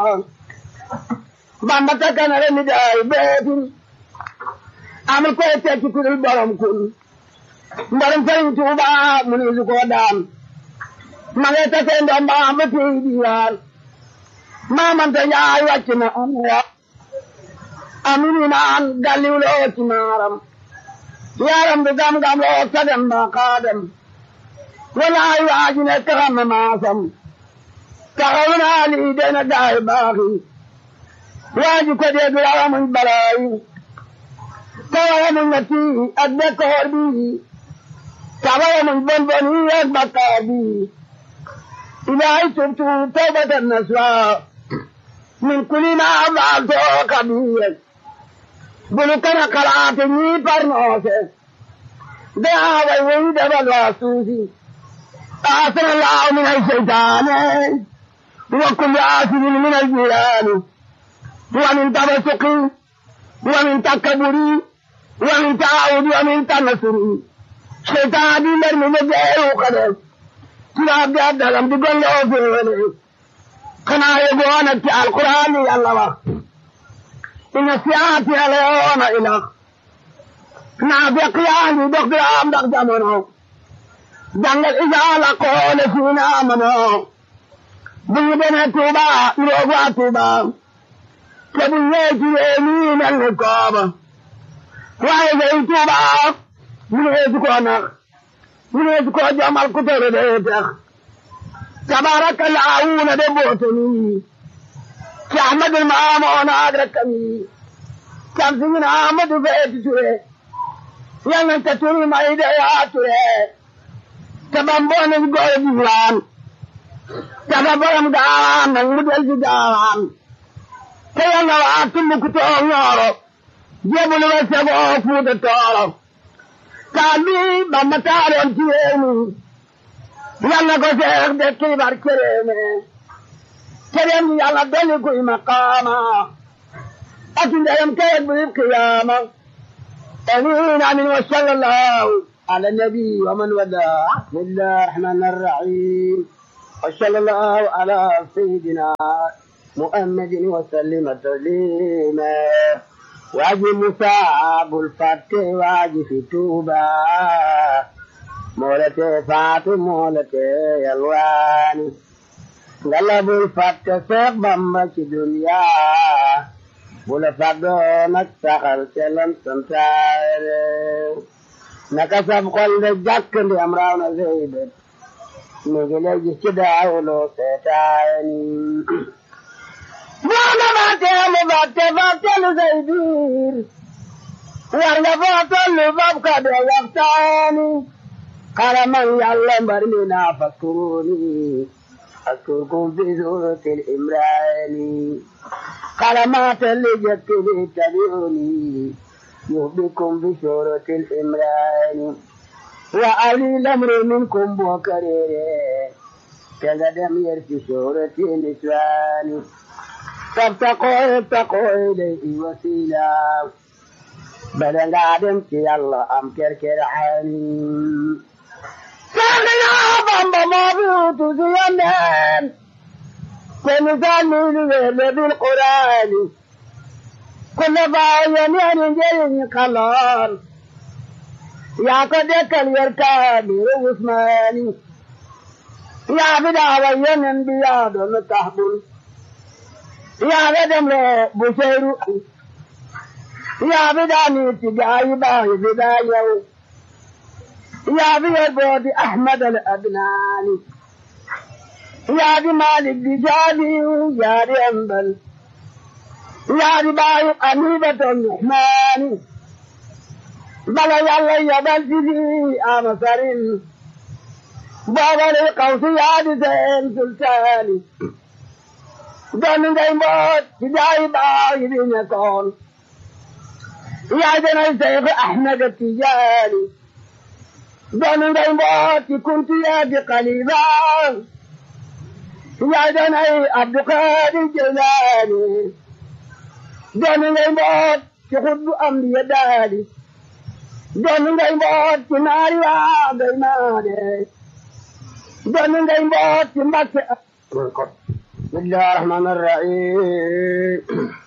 bamba takkanare mi daay beetin amul koy tekki ku dul borom kun mbarum sëriñ Tuuba mu ni su ko daan ma ngay tase ndomba ba tey diwaan maamante njaay wàcc na am ya amini naan galliw loo ci maaram yaram bi gam-gam loo sagam ba xaadam walaay waaji ne taxam na maasam taxaw naa lii dena gaay baaxi waaji ko dee du rawa muñ balaayi tawawa muñ na tii ak bekkoor bii tawawa muñ bon bon yi ak bakkaar bii ilaahi tubtu tawbatan nasuha min kulli ma faaltoo kabiir bulu kana kalaate ñii parnoose daa way way dabal waa suusi آثر الله من الشيطان وكل آثر من الجيران ومن تبسق ومن تكبر ومن تعود ومن تنصر شيطان دي من مجيه وقدر كلاب دي أدلم دي قل له في الولي قنا يقوانا في القرآن يا الله إن سياتي عليون إله نافق يعني دقل عام دق جمنه dangal isaala koole fiina amano buñu dene tuuba irooga tuuba te bu ñeeci reeni mel ni kooba waaye gay tuuba munu eesu koo nax munu eesu koo jomal ku tere dee tax tabaraka laawuna de bootoni ci ahmadul maamoona ak rakkami cam sigina ahmadu feeti ture yal nañ ta turi may de yaa ture te ba mboolem góor gi waan te ba borom gaawaan nag mu del ci gaawaan te yàlla waa Tumbuktu Ñooro jébbalu ba segoo Fuuta Tooro taal bi ba ma taaloon ci réew mi yàlla ko seex de kiibar ci réew mi te dem yàlla dolli kuy maqaama ak ndeyam kayit bu yib qiyaama امين امين وصلى الله على النبي ومن وداه بسم الله الرحمن الرحيم وصلى الله على سيدنا محمد وسلم تسليما واجي مصاب الفتح واجي في توبة مولتي فاتو مولتي يلواني غلب الفتح سيق بمبا في دنيا بولا فقدو نكتخل سلم سنتاير نكسب قل جاك دي امراونا زيدت نجلي جسداولو سيتايني Mwana batelu bate batelu zaibir. Warga batelu babkade waktani. Karaman yalla barmina fakuruni. أذكركم في سورة الإمران كلمات اللي جت تبعوني يهبكم في سورة الإمران وأولي الأمر منكم بوكرير كقدم يرفي سورة النسوان فابتقوا ابتقوا إليه وسيلا بدل عدم في الله أم كركر عين ساقنا بامبا مابوت زيانان كمثال الويل بالقرآن كل باين ينجل قلال يا قدك اليركان وعثماني يا بدا وين بياد متحبل يا بدم بشير يا بداني تجاي باي بدايو يا بي بود احمد الادناني يا دي مالك دي جابي يا دي انبل يا دي باي قنيبة الرحمن بلا يلا يا بلدي امسرين بابا القوس يا دي زين سلطاني دون ngay mbot ci jaay baay bi ñekoon yaa danay Seex Ahmed Tijaani doon ngay mboot ci kunti yaa di xalifa yaa danay Abdu Xaadir Jilaani doon ngay mboot ci xutbu am di ya daali doon ngay mboot ci naari waa gay maane doon ngay mboot ci Mbàkke بسم الله الرحمن الرحيم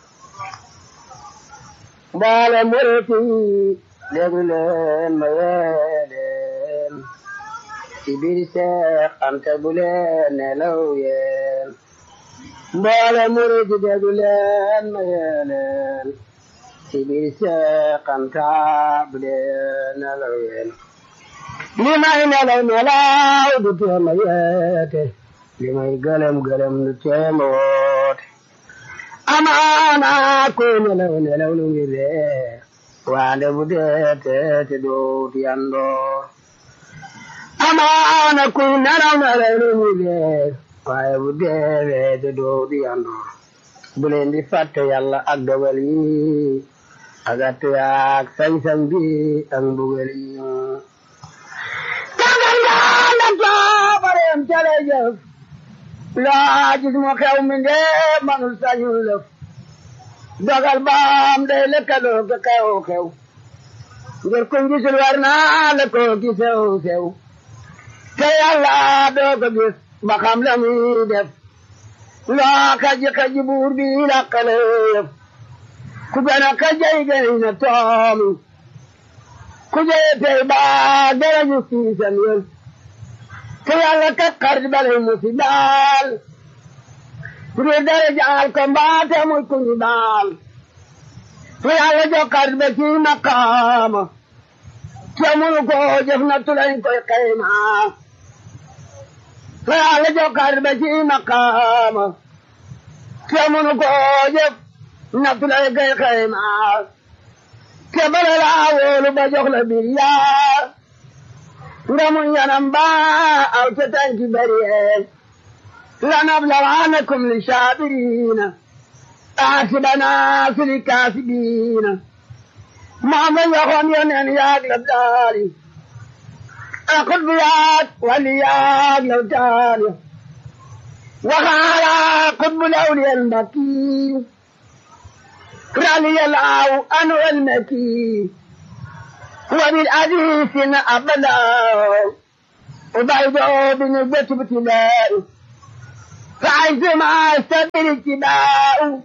بال مرتي لغلين ميالين كبير سيق أنت بلين لوين بال مرتي لغلين ميالين كبير سيق أنت بلين لوين لما إن لو ملاو دتي مياتي li may gëlëm gëlëm lu teema woote amaana ko nelaw nelaw lu ngi reer waande bu dee teete doot yandoor amaana ku nelaw nelaw lu ngi reer waaye bu dee weete doot yandoor bu leen di fàtte yàlla ak dogal yi ak attu yaak sañ-sañ bi ak mbugal yi tagal ngaa la toobareem cale jëf laa gis mu xew mi nde manul sañul lëf dogal baam day lëkkaloo ka xew xew ngir kuñ gisul war naa la ko gisew sew te yàlla doo ko gis ba xam la muy def loo kaji kaji buur bi làqale yëf ku gën a kajay gën na toomi ku jëye tey baa dara ñu siisam yëf te yàlla kat xarit balay mu si daal bu dee dara jaal ko mbaate muy ku ñu daal te yàlla jox xarit ba ci maqaama te munu ko jëf na tulañ koy xayma te yàlla jox xarit ba ci maqaama te munu ko jëf na tulañ koy xayma te bala laa wóolu ba jox la bir yaa ngamu yanam ba aw ta tanki bariye lanablawannakum lisabirina asibana fili kasibina mama yaxon yonen yaag la daali akut bu yaag wali yaag la daali waxaala qutbu lawliyal mbaki raliyal aw anu el maki وبالحديث أبدا وبيض بنسبة ابتلاء فعزما استبر اتباع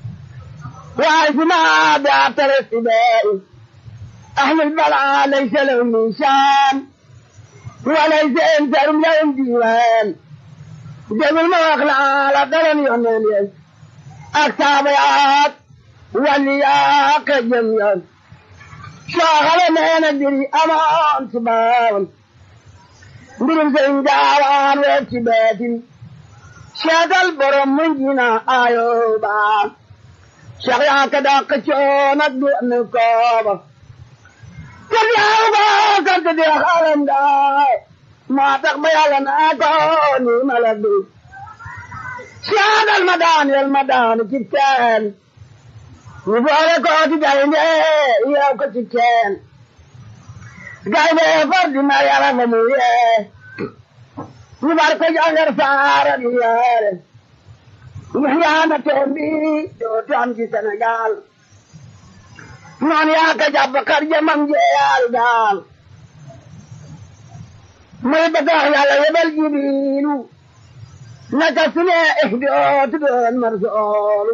وعزما بعثر اتباع أهل البلاء ليس لهم نشان وليس انترم لهم ديوان جب المغلى على قلم يونان أكتابيات واللياق جميعا شاغل ما ندري أمان سبان mbirum sëriñ gaawaan weer ci beetin seetal borom mun jina ayo baa Cheikh yaa ka dàq coon ak du am kooba kër yaa ba kër di xaram daay maa tax ba yàlla naa ko ni ma la du seetal ma daan yel ma daan ci teen ñu boole ko ci gaynde yeew ko ci teen gaynde far di ma yàlla fa mu yee ñu bar ko jàngar saara di yeere ñu yaana toon bi dootu am ci Sénégal noon yaa ka jàpp kar jamam jeeyal daal muy bëgg wax yàlla yebal jibiilu naka su ne dootu doon marsoolu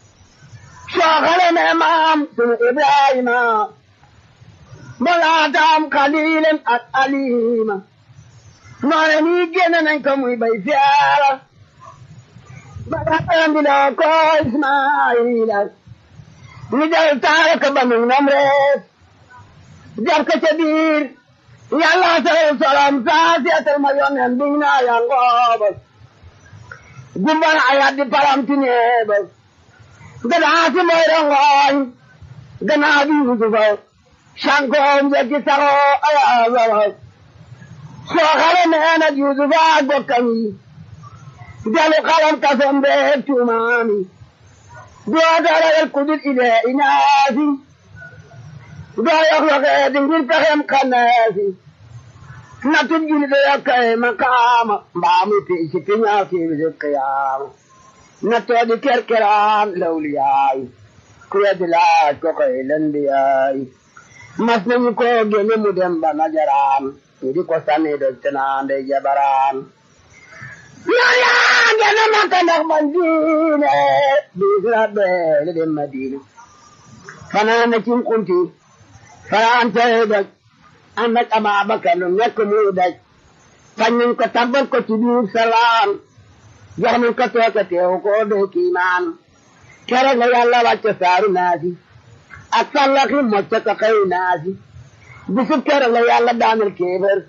soo xale ne maam sunu Ibrahima malaataam xaliilen ak alima noone nii génn nañ ko muy bay fiara balaatam bi loo ko Ismaayila ñu del taara ko ba mu nam rees jar ko ca biir yàlla salal salam saa seetal ma yonen biñ naa yangooba gumbana ayat di palamti neeba ganaasi mooy rongooñ ganaa bi yusufa sankoom jekki saxoo ayaasara soo xale nee nag yusufa ak bokkam yi jalu xalam kasom beeg tuumaami doo darayel kudul ile inaasi doo yox yoxee di ngir pexem xannaasi natub juli do yokkay makaama mbaamu piisi piñaa kiibisi kiyaama nattoo di kerkeraan lawliyaay ku weddi laaj ko koy lendiyaay mas nañu ko gene mu dem ba najaraan ñu di ko sànni doj tenaande jabaraan yàlla gene makka ndax man diine biis rabbe li dem madina fanaan na cim kunti fanaan tey doj ànd ak Ababakar lu nekk muy daj fañ nañ ko tabbal ko ci biir salaam jox nañ ko tooke teew ko doo kiimaan keroog la yàlla wàcce saaru naasi ak sallaxi mocc ko xëy naasi bisub keroog la yàlla daanal kéefër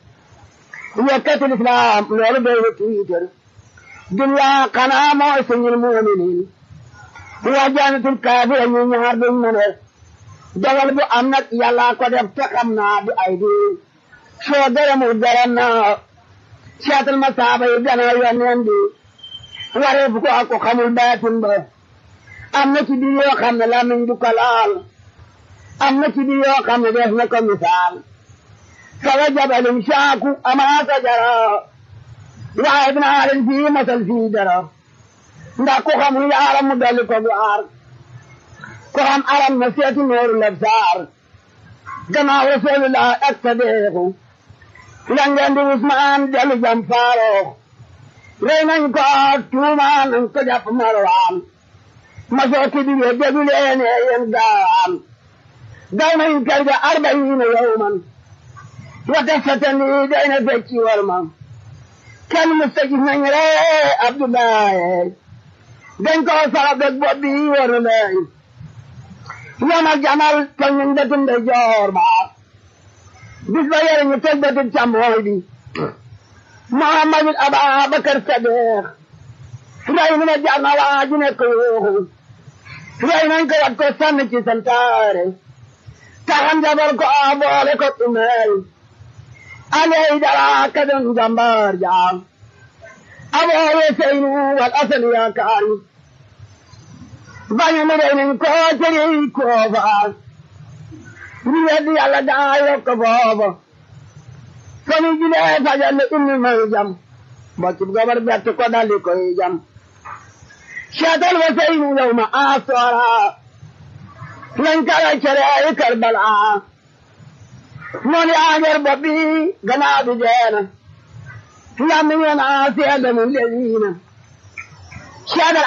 yekkatul islaam loolu doy na tiitar dunya xanaa mooy suñul muuminiin waa jaanatul kaafira ñu ñaar duñ mën a dogal bu am nag yàlla ko def te xam naa du ay di soo gërëmul gërëm naa seetal ma saaba yi gannaaw yoneen bi waree bu ko ak ko xamul baatin ba am na ci biir yoo xam ne lamiñ du ko laal am na ci biir yoo xam ne def na ko misaal sawa jabalin saaku amaa sajara waaye dinaa leen fii masal fii dara ndax ku xamul yaaram mu dolli ko bu aar ko xam aram na seeti nooru labsaar gannaaw rasulullah ak sadeexu la ngeen di Usmaan dellu jam faaroox rey nañ ko tuumaan nañ ko jàpp marwaan ma sooti bi ye déglu leen yéen gaawaan daw nañ kër ga arbayiina yawman wa tasatani day na fecci war ma kenn mustajib nañ ree Abdoulaye dañ ko sara beg bopp bi war na leen yama jamal tol nañ bëtum de joor ba bis ba yore ñu teg bëtum càmmooy bi Muhammadul Ababakar Sadiq rey nu ma jar na waa ji nekk yuuxu rey nañ ko wat ko sànni ci santaare taxan jabar ko a boole ko umeel aley dara ka doon jàmbaar jaam aboowe seynu wal asan yaakaar bañu mu rey nañ ko tëri koofa ñu weddi yàlla daa yokk booba fani julee fajal le inni may jam boccub gabar bett ko daldi koy jam seetal wa seynu yow ma asoora lañ kala cere ay karbala noonu yaa ngeer bopp bi gannaaw bi deena làmmiñ wa naa seede mu leliina seedal